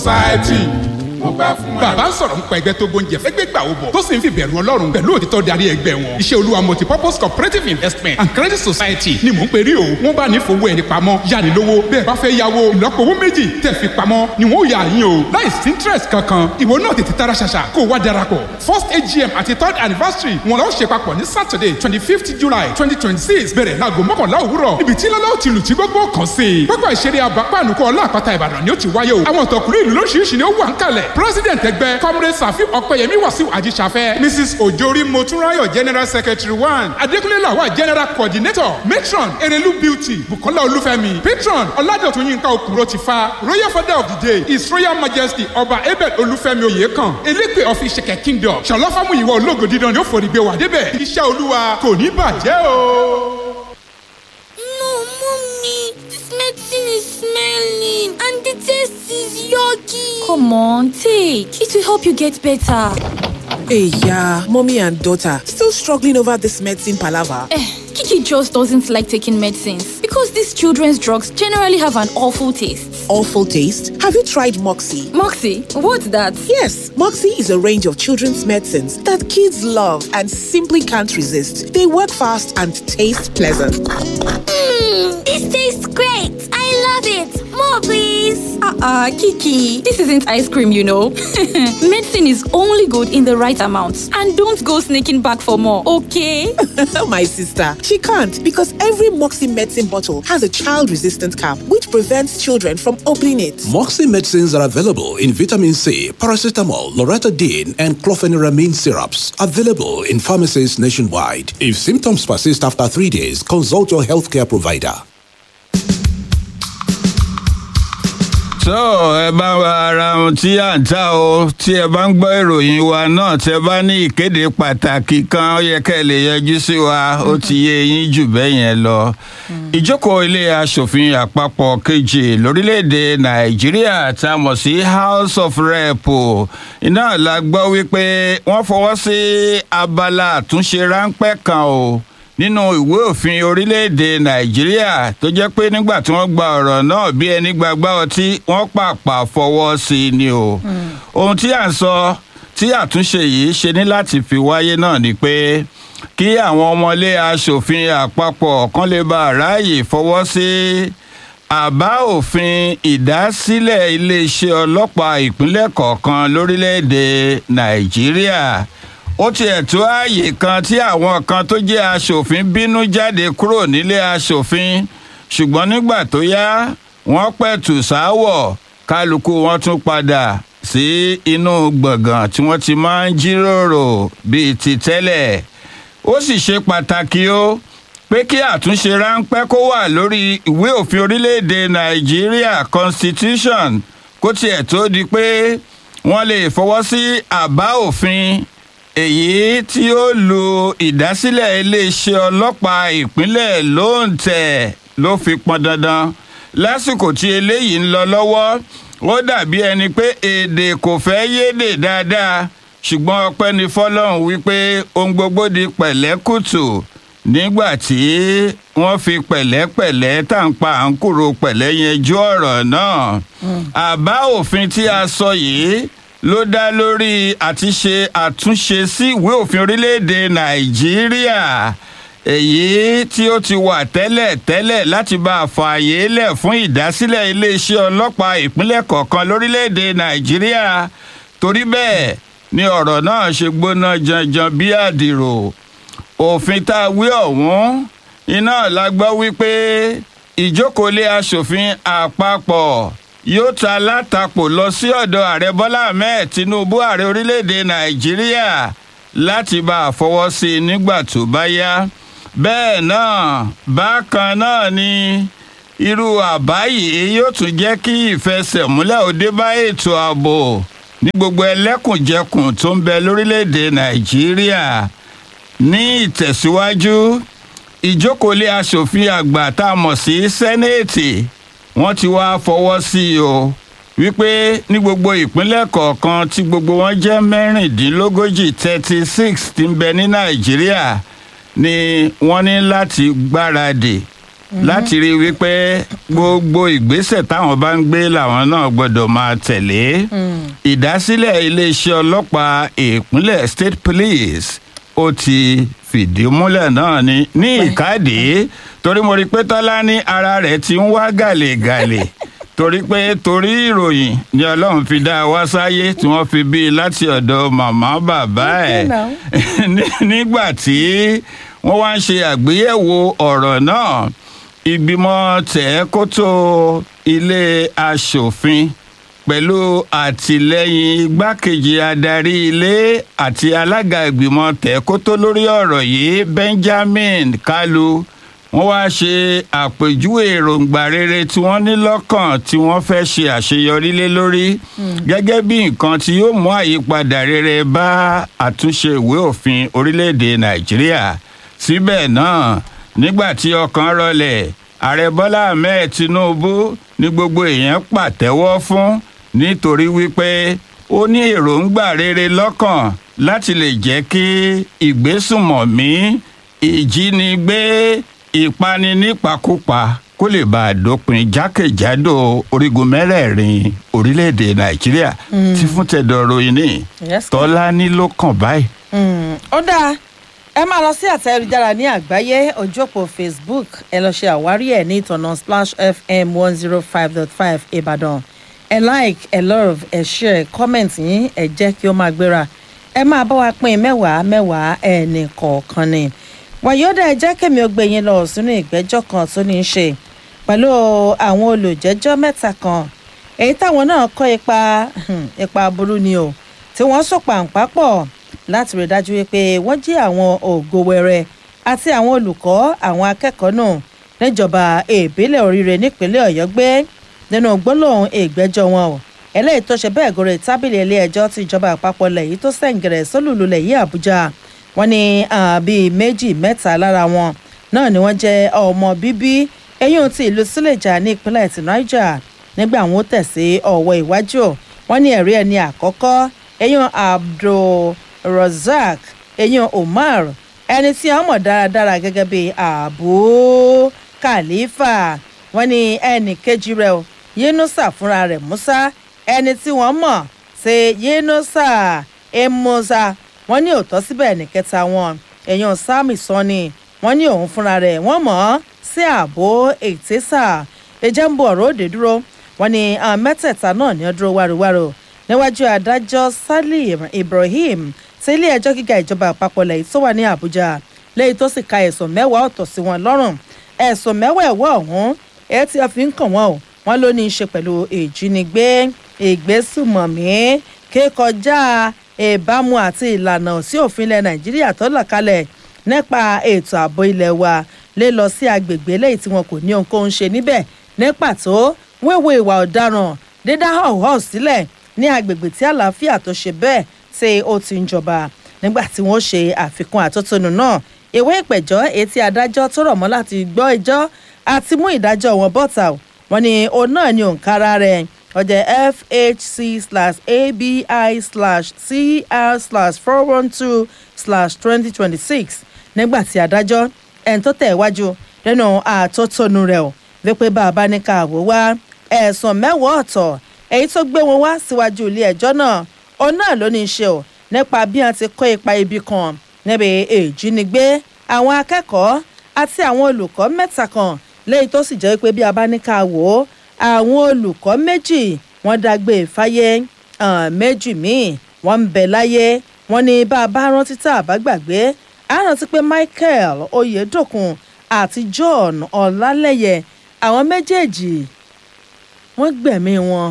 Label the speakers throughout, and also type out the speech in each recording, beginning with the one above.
Speaker 1: society mo gbà fún ẹ. bàbá ń sọ̀rọ̀ nípa ẹgbẹ́ tó gbóúnjẹ fẹ́gbẹ́ gbà ó bọ̀ tó sì ń fi bẹ̀rù ọlọ́run pẹ̀lú òtítọ́ darí ẹgbẹ́ wọn. iṣẹ́ olúwa multipurpose cooperative investment and credit society ni mò ń perí o. wọ́n bá ní fowó ẹni pamọ́ yáni lówó bẹ́ẹ̀ bá fẹ́ yáwó ìlọ́po owó méjì tẹ̀ fi pamọ́ ni wọ́n yà yín o. láì sí interest kankan ìwọ náà tètè tara ṣàṣà kó o wá darapọ̀. first agm àti third anniversary wọn lọ ṣe papọ̀ ní saturday twenty fifth july twenty twenty six bẹ̀rẹ̀ láago mọ́kànlá òwúrọ̀ níbi tí lọ́lọ́ ti lù tí gbogbo kàn sí i. pápá ìṣeré abapáànùkọ ọlọ́àpáta ìbàdàn ni ó ti wáyé o. àwọn tọkùnrin ìlú lóṣìṣì ni ó wà ń kalẹ̀. president ẹgbẹ́ comrade safi ọpẹyẹmí wàsíù ajíṣafẹ́ mrs ojori motunrayo general secretary one adékúnlé làwà general coordinator matron erelu beauty bukola olúfẹ́mi patron ọládọ̀tún yínká okùnrò ti fa royal father of the day his royal majesty ọba abel olúfẹ́mi oyèkán elépè of ìṣẹ̀kẹ̀ kingdom ṣàlọ́fàmù ìwọ ológo dídán ni ó forí gbé wà débẹ̀ iṣẹ́ olúwa kò ní bàjẹ́ o.
Speaker 2: No, mommy, this medicine is smelling and the taste is yucky.
Speaker 3: Come on, take. It will help you get better.
Speaker 4: Hey, yeah, mommy and daughter still struggling over this medicine palaver.
Speaker 3: Eh, Kiki just doesn't like taking medicines because these children's drugs generally have an awful taste.
Speaker 4: Awful taste. Have you tried Moxie?
Speaker 3: Moxie, what's that?
Speaker 4: Yes, Moxie is a range of children's medicines that kids love and simply can't resist. They work fast and taste pleasant.
Speaker 2: Mmm, this tastes great. I love it. More, please.
Speaker 3: Uh-uh, Kiki. This isn't ice cream, you know. Medicine is only good in the right amount. And don't go sneaking back for more, okay?
Speaker 4: My sister, she can't because every Moxie medicine bottle has a child resistant cap which prevents children from opening it.
Speaker 5: Moxie medicines are available in vitamin C, paracetamol, loratadine, and clofeniramine syrups. Available in pharmacies nationwide. If symptoms persist after three days, consult your healthcare provider.
Speaker 6: tó ẹ bá wa ara ohun tí à ń ta o tí ẹ bá ń gbọ́ ìròyìn wa náà tí ẹ bá ní ìkéde pàtàkì kan ó yẹ kẹ́ ẹ lè yọjú sí wa ó ti yé yín jù bẹ́ẹ̀ yẹn lọ. ìjókòó ilé asòfin àpapọ̀ kejì lórílẹ̀‐èdè nàìjíríà tá a mọ̀ sí house of rep iná la gbọ́ wípé wọ́n fọwọ́ sí abala àtúnṣe ráńpẹ́ kan o nínú ìwé òfin orílẹ̀-èdè nàìjíríà tó jẹ́ pé nígbà tí wọ́n gba ọ̀rọ̀ náà bí ẹni gbàgbá ọtí wọ́n pàpà fọwọ́ sí i ni o. ohun tí à ń sọ tí àtúnṣe yìí ṣe ní láti fi wáyé náà ni pé kí àwọn ọmọlé asòfin àpapọ̀ kan lè bá ráàyè fọwọ́ sí àbá òfin ìdásílẹ̀ iléeṣẹ́ ọlọ́pàá ìpínlẹ̀ kọ̀ọ̀kan lórílẹ̀-èdè nàìjíríà ó tiẹ̀ tó ààyè kan tí àwọn kan tó jẹ́ aṣòfin bínú jáde kúrò nílé aṣòfin ṣùgbọ́n nígbà tó yá wọ́n pẹ̀tù sáwọ̀ kálukú wọn tún padà sí inú gbọ̀ngàn tí wọ́n ti máa ń jíròrò bíi ti tẹ́lẹ̀ ó sì ṣe pàtàkì ó pé kí àtúnṣe ráńpẹ́ kó wà lórí ìwé òfin orílẹ̀-èdè nàìjíríà constitution kó tiẹ̀ tó di pé wọ́n lè fọwọ́ sí àbá òfin èyí tí ó lu ìdásílẹ̀ iléeṣẹ́ ọlọ́pàá ìpínlẹ̀ lóǹtẹ̀ ló fi pọn dandan lásìkò tí eléyìí ń lọ lọ́wọ́ ó dàbí ẹni pé èdè kò fẹ́ yédè dáadáa ṣùgbọ́n ọpẹ́ ni fọlọ́run wípé ohun gbogbo di pẹ̀lẹ́kùtù nígbà tí wọ́n fi pẹ̀lẹ́pẹ̀lẹ́ tàǹpa à ń kúrò pẹ̀lẹ́ yanjú ọ̀rọ̀ náà àbá òfin tí a sọ yìí ló dá lórí àti ṣe àtúnṣe sí ìwé òfin orílẹ̀-èdè nàìjíríà èyí tí ó ti wà tẹ́lẹ̀ tẹ́lẹ̀ láti bá a fààyè lẹ̀ fún ìdásílẹ̀ iléeṣẹ́ ọlọ́pàá ìpínlẹ̀ kọ̀ọ̀kan lórílẹ̀-èdè nàìjíríà torí bẹ́ẹ̀ ni ọ̀rọ̀ náà ṣe gbóná janjan bí àdìrò òfin tá a wí ọ̀hún iná la gbọ́ wípé ìjókòólé asòfin àpapọ̀ yóò ta látakò lọ sí ọ̀dọ̀ ààrẹ bọ́lá ahmed tinubu ààrẹ orílẹ̀-èdè nàìjíríà láti bá a fọwọ́ sí i nígbà tó bá yá bẹ́ẹ̀ náà bákan náà ni irú àbá yìí yóò tún jẹ́ kí ìfẹsẹ̀múlẹ̀ òde bá ètò ààbò ní gbogbo ẹlẹ́kùnjẹkùn tó ń bẹ lórílẹ̀‐èdè nàìjíríà ní ìtẹ̀síwájú ìjókòólé asòfin àgbà tá a mọ̀ sí sẹ́nẹ̀tì wọ́n ti wá fọwọ́ sí i o wípé ní gbogbo ìpínlẹ̀ kọ̀ọ̀kan tí gbogbo wọn jẹ́ mẹ́rìndínlógójì thirty six ti ń bẹ ní nàìjíríà ni wọ́n ní láti gbáradì láti rí i wípé gbogbo ìgbésẹ̀ táwọn bá ń gbé làwọn náà gbọ́dọ̀ máa tẹ̀lé ìdásílẹ̀ iléeṣẹ́ ọlọ́pàá ìpínlẹ̀ state police ó ti fìdí múlẹ̀ náà ní ní ìkádìí torí mo rí i pé tọ́lá ní ara rẹ̀ ti ń wá gàlègàlè torí pé torí ìròyìn ni ọlọ́run fi dá a wá sáyé tí wọ́n fi bí i láti ọ̀dọ̀ màmá bàbá ẹ̀ Ní- nígbà tí wọ́n wá ń ṣe àgbéyẹ̀wò ọ̀rọ̀ náà ìgbìmọ̀ tẹ̀ẹ́kótó ilé aṣòfin pẹ̀lú àtìlẹ́yìn igbákejì adarí ilé àti alága ìgbìmọ̀ tẹ̀ẹ́kótó lórí ọ̀rọ̀ yìí benjamin kalu wọ́n wá ṣe àpèjúwe èròǹgbà rere tí wọ́n ní lọ́kàn tí wọ́n fẹ́ ṣe àṣeyọrí lé lórí gẹ́gẹ́ bí nǹkan tí yóò mú àyípadà rere bá àtúnṣe ìwé òfin orílẹ̀-èdè nàìjíríà síbẹ̀ náà nígbà tí ọkàn rọlẹ̀ ààrẹ bọ́lá ahmed tinubu ní gbogbo èèyàn pàtẹ́wọ́ fún nítorí wípé ó ní èròǹgbà rere lọ́kàn láti lè jẹ́ kí ìgbésùnmọ̀mí ìjínigbé ìpani nípakúpa kó lè bá a dópin jákèjádò orígun mẹ́rẹ̀ẹ̀rin orílẹ̀-èdè nàìjíríà tí fún tẹ̀dọ̀ ròyìn ní
Speaker 7: Yes,
Speaker 6: tọ́lá ní ló kàn báyìí.
Speaker 7: Mm, ó dáa ẹ máa lọ sí àtẹ ayélujára ní àgbáyé ojú òpó facebook ẹ lọ ṣe àwárí ẹ ní ìtọ̀nà splash fm one zero five dot five ìbàdàn ẹ like ẹ love ẹ share comment yín ẹ jẹ́ kí ó máa gbéra ẹ máa bá wa pín mẹ́wàá mẹ́wàá ẹnì kọ̀ọ̀kan ni wàyọ́dà ẹ jẹ́ kẹ́mi ó gbé yín lọ sínú ìgbẹ́jọ́ kan tó ní í ṣe pẹ̀lú àwọn olùjẹ́jọ́ mẹ́ta kan èyí táwọn náà kọ́ ipa ipa burú ni o tí wọ́n sọ pàǹpá pọ̀ láti rí i dájú wípé wọ́n jí àwọn ògo wẹrẹ àti àwọn olùkọ́ àwọn akẹ́kọ̀ọ́ náà níjọba ìbílẹ̀ oríire nípínlẹ̀ ọ̀yọ́ gbé nínú gbólóhùn ìgbẹ́jọ́ wọn o eléyìí tó ṣe bẹ́ẹ̀ gòrè tábìlì ilé ẹjọ́ tí ìjọba àpapọ̀ lẹ̀ yìí tó sẹ̀ǹgẹ̀rẹ̀ sólùlù lẹ̀ yìí àbújá wọn ní ah, bíi méjì mẹ́ta lára wọn náà ni wọ́n jẹ́ ọmọ bíbí eyín ti ìlú sílẹ̀jà ní ìpínlẹ̀ ti niger nígbà wọn ó tẹ̀sí ọ̀wọ́ iwájú wọn ní ẹ̀rí ẹni àkọ́kọ́ eyín abdulrozak eyín umar ẹni tí wọn mọ̀ dáradára gẹ́gẹ́ bí abu khalifa wọn ní ẹnì kejì rẹ̀ o yunusa fúnra rẹ̀ musa ẹni tí wọ́n mọ̀ ṣe yunusa emusa wọn ní òótọ́ síbẹ̀ ẹnì kẹta wọn èèyàn sami sọ́ni wọ́n ní òun fúnra rẹ̀ wọ́n mọ̀ ọ́ sí ààbò ètésà ẹjẹ́ ń bọ̀ ọ̀rọ̀ òde dúró wọ́n ní àwọn mẹ́tẹ̀ẹ̀ta náà ní ọdún wáruwáru níwájú adájọ́ salim ibrahim tí ilé ẹjọ́ gíga ìjọba àpapọ̀ lẹ́yìn tó wà ní àbújá lẹ́yìn tó sì ka ẹ̀sùn mẹ́wàá ọ̀tọ̀ sí wọn lọ́rùn ẹ̀sùn mẹ́wàá ẹ̀wọ́ ọ̀hún ẹ̀ tí a fi ń kàn wọ́n o wọ́n ló ní í ṣe pẹ̀lú ìjínigbé ìgbésùmọ̀mí kíkọjá ìbámu àti ìlànà sí òfin ilẹ̀ nàìjíríà tó là kalẹ̀ nípa ètò ààbò ilẹ̀ wa lè lọ sí agbègbè lẹ́yìn tí wọn kò ní ohunkóhun ṣe níbẹ̀ ní pàtó wíwo ìwà ọ̀daràn dídá họ̀họ̀ sílẹ̀ ní agbègbè tí àlàáfíà tó ṣe bẹ́ẹ̀ tí ó ti ń jọba nígbà tí wọ́n ṣe àfikún àtótónu náà ìwé ìpẹ̀jọ́ etí adájọ́ tó rọ̀ mọ́ láti gbọ́ ẹjọ́ àti mú ìdájọ́ wọn bọ́ta o wọn ni òun náà ni òǹkara rẹ̀ ọjọ́ fhc slash abi slash cr slash four one two slash twenty twenty six nígbà tí adájọ́ ẹni tó tẹ̀ wájú nínú àtótónu rẹ̀ o wípé bàbá ní ká wò wá ẹ̀sùn mẹ́wàá ọ̀tọ̀ èyí tó gbé wọn wá síwájú ilé ẹjọ́ náà òun náà ló ní í ṣe o nípa bí wọn ti kó ipa ibi kan níbi ìjínigbé àwọn akẹ́kọ̀ọ́ àti àwọn olùkọ́ mẹ́ta kan lẹ́yìn tó sì jẹ́ pé bí a bá ní ká wò ó àwọn olùkọ́ méjì wọ́n dágbé fáyé méjì míì wọ́n ń bẹ láyé wọ́n ní bá a bá rántí tá a bá gbàgbé a rántí pé michael oyedokun àti john ọlálẹyẹ àwọn méjèèjì wọ́n gbẹ̀mí wọn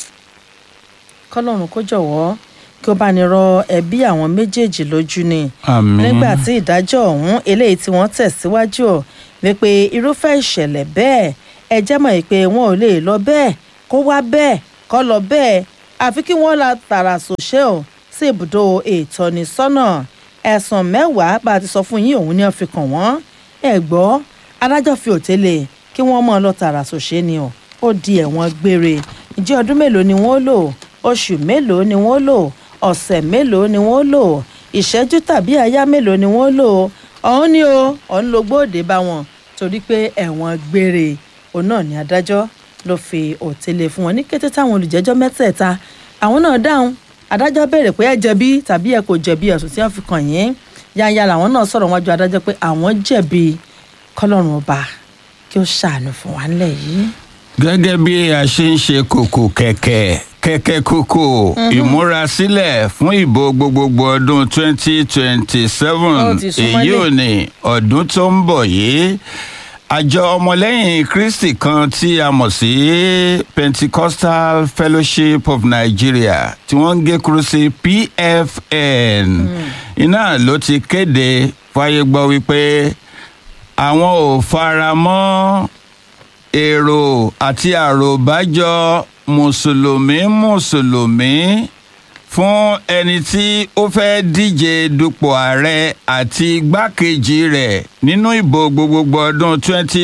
Speaker 7: kọ́lọ́run kó jọ̀wọ́ kí ó bá ní rọ ẹbí àwọn méjèèjì lójú ni
Speaker 6: àmín
Speaker 7: nígbà tí ìdájọ́ ọ̀hún eléyìí tí wọ́n tẹ̀síwájú ọ̀ wípé irúfẹ́ ìṣẹ̀lẹ̀ bẹ́ẹ̀ ẹ jẹ́ mọ̀ pé wọn ò lè lọ bẹ́ẹ̀ kó wá bẹ́ẹ̀ kó lọ bẹ́ẹ̀ àfi kí wọ́n la tààrà sòṣè ọ̀ sí ibùdó ìtọ́nisọ́nà ẹ̀sùn mẹ́wàá bá a ti sọ fún yín òun ni wọ́n fi kàn wọ́n ẹ gbọ́ adájọ́ fi òtélè kí wọ́n mọ̀ ọ́ lọ tààrà sòṣè ni ọ̀ ó di ẹ̀wọ̀n gbére ìjẹ́ ọdún mélòó ni wọ́n lò oṣù mélòó ni wọ́n lò ọ̀sẹ̀ mélòó ni wọ́n lò ìṣẹ́jú tàbí àyá mélòó ni wọ́n lò ọ̀hún ni o ọ̀hún ló gbóòdè bá wọn tó torí pé ẹ̀wọ̀n gbére òun náà ni adájọ́ ló fi òtélé fún wọn ní kété táwọn olùjẹ́jọ́ mẹ́tẹ̀ẹ̀ta àwọn náà dáhùn adájọ́ béèrè pé ẹ jẹ̀bi tàbí ẹ kò jẹ̀bi ẹ̀sùn tí wọ́n fi kàn yín yáyà làwọn náà sọ̀rọ̀ wájú adájọ́ pé àwọn jẹ̀bi kọ́lọ́run ọba kí ó ṣàánú fún wa nílẹ̀ yìí.
Speaker 6: gẹ́gẹ́ bí a ṣe ń ṣe kòkò kẹ̀kẹ́ kẹ̀kẹ́ kòkò ìmúrasílẹ̀ fún ìbò gbogbogbò ọdún 2027
Speaker 7: Ó ti súnmọ́lé.
Speaker 6: èyí ò ní ọdún tó ń bọ̀ yìí àjọ ọmọlẹ́yìn kristi kan tí a mọ̀ sí pentecostal fellowship of nigeria tí wọ́n ń gé kúrú sí pfn iná ló ti kéde fáyé gbọ́ wípé àwọn ò fara mọ́ èrò àti àròbájọ mùsùlùmí mùsùlùmí fún ẹni tí ó fẹ́ díje dupò ààrẹ àti igbákejì rẹ̀ nínú ìbò gbogbogbò ọdún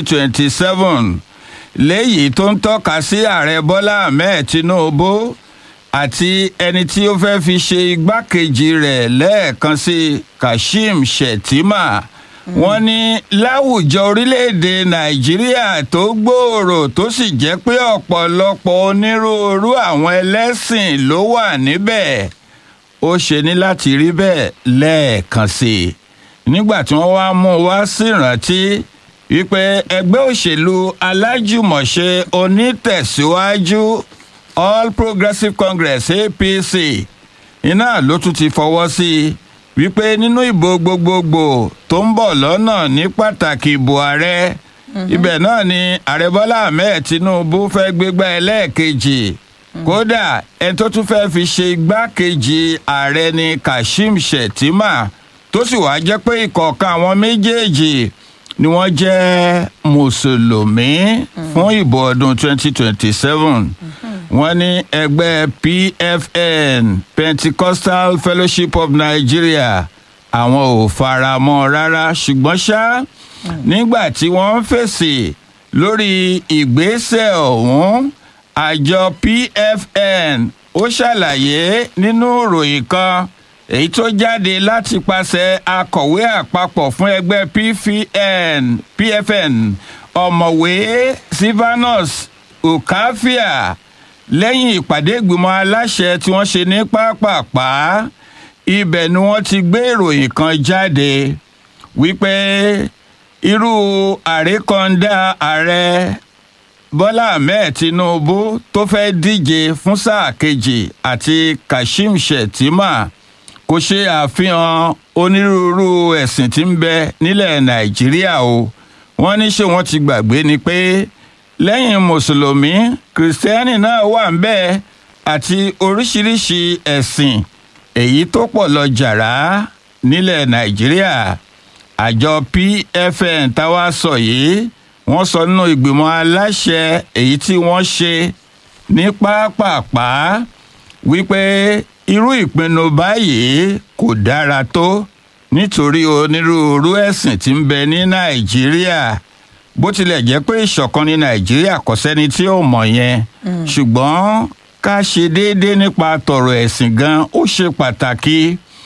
Speaker 6: 2027 léyìí tó ń tọ́ka sí ààrẹ bọ́lá ahmed tinubu àti ẹni tí ó fẹ́ fi ṣe igbákejì rẹ̀ lẹ́ẹ̀kan sí kashim shettima wọ́n ní láwùjọ orílẹ̀-èdè nàìjíríà tó gbòòrò tó sì jẹ́ pé ọ̀pọ̀lọpọ̀ onírúurú àwọn ẹlẹ́sìn ló wà níbẹ̀ ó ṣe ní láti rí bẹ́ẹ̀ lẹ́ẹ̀kan sí i nígbà tí wọ́n wá mú un wá sí ìrántí wípé ẹgbẹ́ òṣèlú alájùmọ̀ṣe onítẹ̀síwájú all progressives congress apc iná ló tún ti fọwọ́ sí i wípé nínú ìbò gbogbogbò tó ń bọ̀ lọ́nà ní pàtàkì ìbò ààrẹ ibẹ̀ náà ni ààrẹ bọ́lá ahmed tinubu fẹ́ gbégbá ẹlẹ́ẹ̀kejì kódà ẹni tó tún fẹ́ fi ṣe igbákejì ààrẹ ni kashim shettima tó sì wá jẹ́ pé ìkọ̀ọ̀kan àwọn méjèèjì ni wọ́n jẹ́ mùsùlùmí fún ìbò ọdún 2027 wọ́n ní ẹgbẹ́ pfn pentecostal fellowship of nigeria àwọn ò fara mọ́ rárá ṣùgbọ́n ṣá nígbà tí wọ́n ń fèsì lórí ìgbésẹ̀ ọ̀hún àjọ pfn ó ṣàlàyé nínú ìròyìn kan èyí tó jáde láti pàṣẹ akọ̀wé àpapọ̀ fún ẹgbẹ́ pfn pfn ọ̀mọ̀wé silvanus ukafia lẹ́yìn ìpàdé ìgbìmọ̀ aláṣẹ tí wọ́n ṣe ní pápápá ibẹ̀ ni wọ́n ti gbé ìròyìn kan jáde wípé irú àrékọ́ndà ààrẹ bọ́lá ahmed tinubu tó fẹ́ díje fún sáà kejì àti kashim shettima kò ṣe àfihàn onírúurú ẹ̀sìn tí ń bẹ nílẹ̀ nàìjíríà o wọ́n ní ṣé wọ́n ti gbàgbé ni pé lẹ́yìn mùsùlùmí kìrìsìtẹ́nì náà wà ń bẹ́ẹ̀ àti oríṣiríṣi ẹ̀sìn èyí tó pọ̀ lọ jàrá nílẹ̀ nàìjíríà àjọ pfn táwa sọ yìí wọ́n sọ nínú ìgbìmọ̀ aláṣẹ èyí tí wọ́n ṣe ní pápápá wípé irú ìpinnu báyìí kò dára tó nítorí onírúurú ẹ̀sìn tí ń bẹ ní nàìjíríà bó tilẹ̀ jẹ́ pé ìṣọ̀kan ní nàìjíríà kò sẹ́ni tí ó mọ̀ yẹn ṣùgbọ́n ká ṣe déédéé nípa tọ̀rọ̀ ẹ̀sìn gan ó ṣe pàtàkì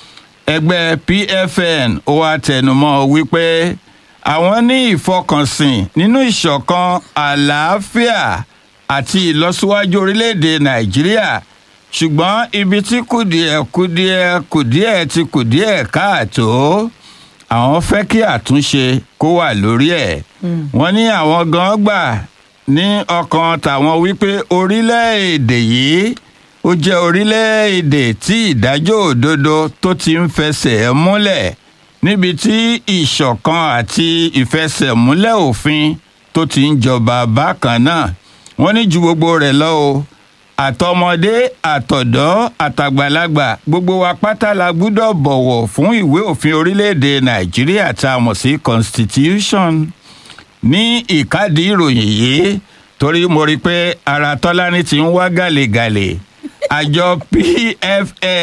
Speaker 6: ẹgbẹ́ pfn ó wá tẹnumọ́ wípé àwọn ní ìfọkànsìn nínú ìṣọ̀kan àlàáfíà àti ìlọsíwájú orílẹ̀-èdè nàìjíríà ṣùgbọ́n ibi tí kùdìẹ̀ kùdìẹ̀ kùdìẹ̀ ti kùdìẹ̀ káàtó àwọn fẹ́ kí àtúnṣe kó wà lórí ẹ̀ wọ́n ní àwọn gan gbà ní ọkàn tàwọn wípé orílẹ̀-èdè yìí ó jẹ́ orílẹ̀-èdè tí ìdájọ́ òdodo tó ti ń fẹsẹ̀ múlẹ̀ níbi tí ìṣọ̀kan àti ìfẹsẹ̀múlẹ̀ òfin tó ti ń jọba bákan náà wọ́n ní ju gbogbo rẹ̀ lọ o àtọmọdé àtọ̀dọ́ àtàgbàlagbà gbogbo wa pátá la gbúdọ̀ bọ̀wọ̀ fún ìwé òfin orílẹ̀-èdè nàìjíríà tá a mọ̀ sí constitution ní ìkádìí ìròyìn yìí torí mo rí i pé ara tọ́lání ti ń wá gàlégàlé àjọ pfn